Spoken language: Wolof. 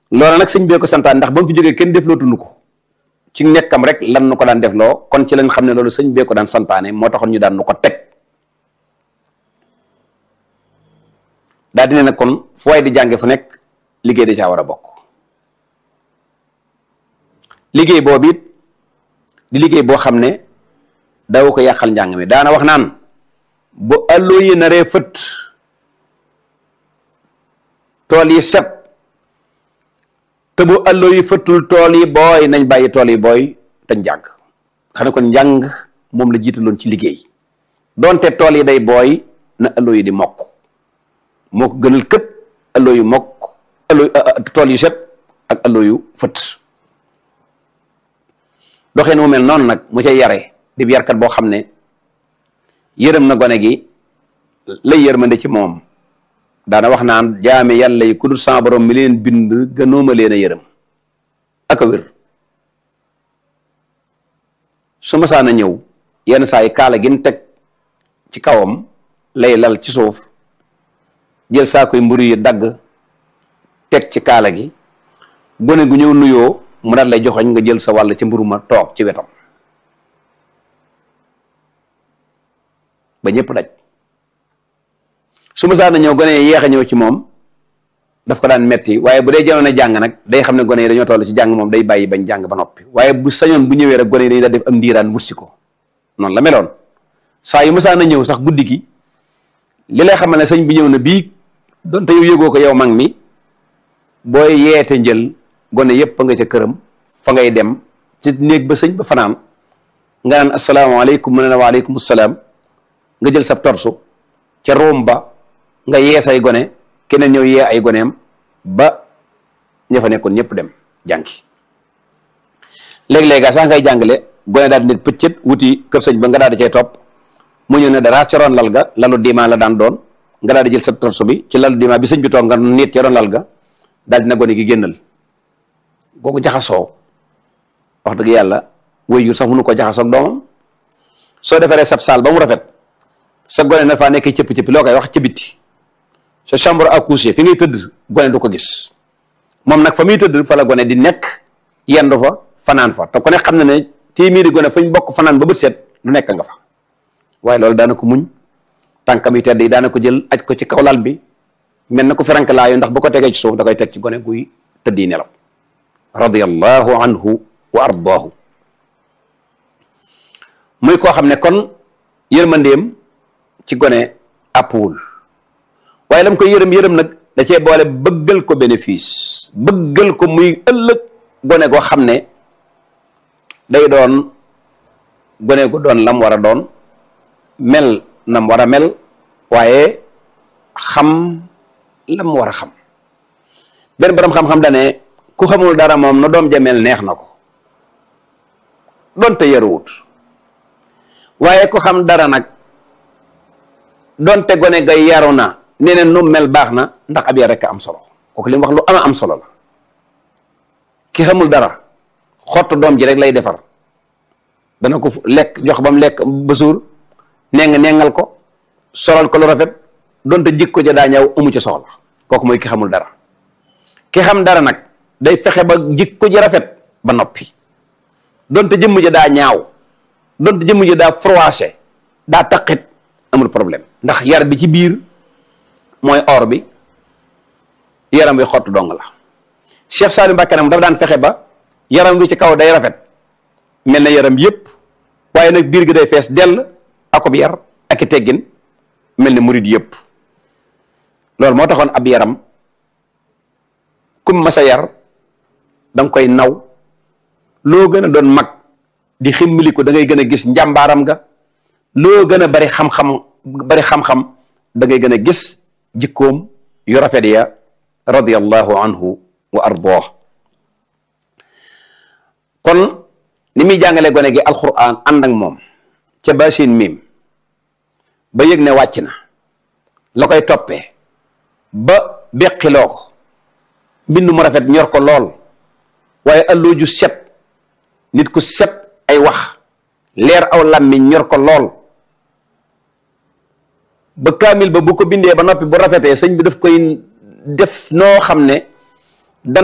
loola nag sëñ bee ko santaan ndax ba mu fi jógee kenn def loo tund ko ci nekkam rek lan nu ko daan def loo kon ci lañ xam ne loolu sëñ bee ko daan santaane moo taxoon ñu daan nu ko teg daa dine nag kon fu waay di jànge fu nekk liggéey da caa war a bokk liggéey boobu it di liggéey boo xam ne daw ko yàqal njàng mi daana wax naan bu alloo yi naree fët tool yi set te bu alloo yi fëttul tool yi booy nañ bàyyi tool yi booy te njàng xam ne kon njàng moom la jiitaloon ci liggéey donte tool yi day booy na alloo yi di mokk moo ko gënal këpp alloo yu mokk alloo tool yu set ak alloo yu fët doxeen mu mel noonu nag mu cay yare di yarkat boo xam ne yërëm na gone gi lay yërmande ci moom daana wax naan jaame yàlla yi ku dul sama borom mi leen bind gënooma leen a yërëm ak a wér su ma saana ñëw yenn saa yi kaala gin teg ci kawam lay lal ci suuf jël saa koy mburu yi dagg teg ci kaala gi gone gu ñëw nuyoo mu daal lay joxoñ nga jël sa wàll ci mburu ma toog ci wetam ba ñëpp daj su ma saana ñëw gone yi yeex a ñëw ci moom daf ko daan metti waaye bu dee jamono jàng nag day xam ne gone yi dañoo toll ci jàng moom day bàyyi bañ jàng ba noppi waaye bu sañoon bu ñëwee rek gone yi dañuy daal def am ndiiraan wutsi ko noonu la meloon saa yu ma saana ñëw sax guddi gi li lay xamal ne sëñ bi ñëw na bii donte yow yëgoo ko yow mag mi booy yeete njël gone yépp nga ca këram fa ngay dem ci néeg ba sëñ ba fanaan nga naan asalaamaaleykum mu ne la waaleykum salaam nga jël sab torsu ca room ba nga yee say gone keneen ñëw yee ay goneem ba ña fa nekkoon ñëpp dem jànki léegi-léegi sax ngay jàngale gone daal di ne pëccët wuti kër sëñ ba nga daal di cay topp mu ñëw ne dara ca roon lal ga lalu diima la daan doon nga daal di jël sa torsu bi ci lalu diima bi sëñ bi toog nga nit ca roon lal ga daal dina gone gi génnal googu jaxasoo wax dëgg yàlla waajur sax mënu ko jaxasoo ak doomam soo defaree sab saal ba mu rafet sa gone na faa nekkee cëpp-cëppi loo koy wax ca bitti sa chambre à coucher fi ngay tëdd gone du ko gis moom nag fa muy tëdd fa la gone di nekk yendu fa fanaan fa te ku ne xam na ne téeméeri gone fañ bokk fanaan ba bët set lu nekk nga fa waaye loolu daana ko muñ tànkam yu tedd yi daana ko jël aj ko ci kaw lal bi mel na ko ferank laayu ndax bu ko tegee ci suuf da koy teg ci gone guy tëdd yi nelaw radiyallahu anhu wa ardaahu muy koo xam ne kon yërmandeem ci gone àppwul waaye lam koy yërëm yërëm nag da cee boole bëggal ko bénéfice bëggal ko muy ëllëg gone goo xam ne day doon gone gu doon lam war a doon mel nam war a mel waaye xam lam war a xam benn borom xam-xam dane ku xamul dara moom na doom jamel neex na ko donte yaruwut waaye ku xam dara nag donte gone gay yaru na nee na nu mel baax na ndax ab yar rek am solo kooku li mu wax lu ama am solo la ki xamul dara xott doom ji rek lay defar dana ko lekk jox ba mu lekk ba suur neng nengal ko solal ko lu rafet donte jikko ja daa ñëw amu ci soxla kooku mooy ki xamul dara ki xam dara nag day fexe ba jikko ji rafet ba noppi donte jëmm ja daa ñaaw donte jëmm ja daa froissé daa taqit amul problème ndax yar bi ci biir mooy or bi yaram wi xottu dong la Cheikh Saliou Mbacké nag dafa daan fexe ba yaram wi ci kaw day rafet mel na yaram yépp waaye nag biir gi day fees dell akob yar ak i teggin mel ni murid yépp loolu moo taxoon ab yaram kum masa yar danga koy naw loo gën a doon mag di ximmili ko da ngay gën a gis njàmbaaram ga loo gën a bari xam-xam bari xam-xam da ngay gën a gis jikkoom yu rafet ya radiyallahu anhu wa ardaah kon ni muy jàngale gone gi alquran ànd ak moom ca basin miim ba yëg ne wàcc na la koy toppee ba beqiloo ko mbind mu rafet ñor ko lool waaye alloo ju set nit ku set ay wax leer aw làmmiñ ñor ko lool ba kaamil ba bu ko bindee ba noppi bu rafetee sëñ bi daf koy def noo xam ne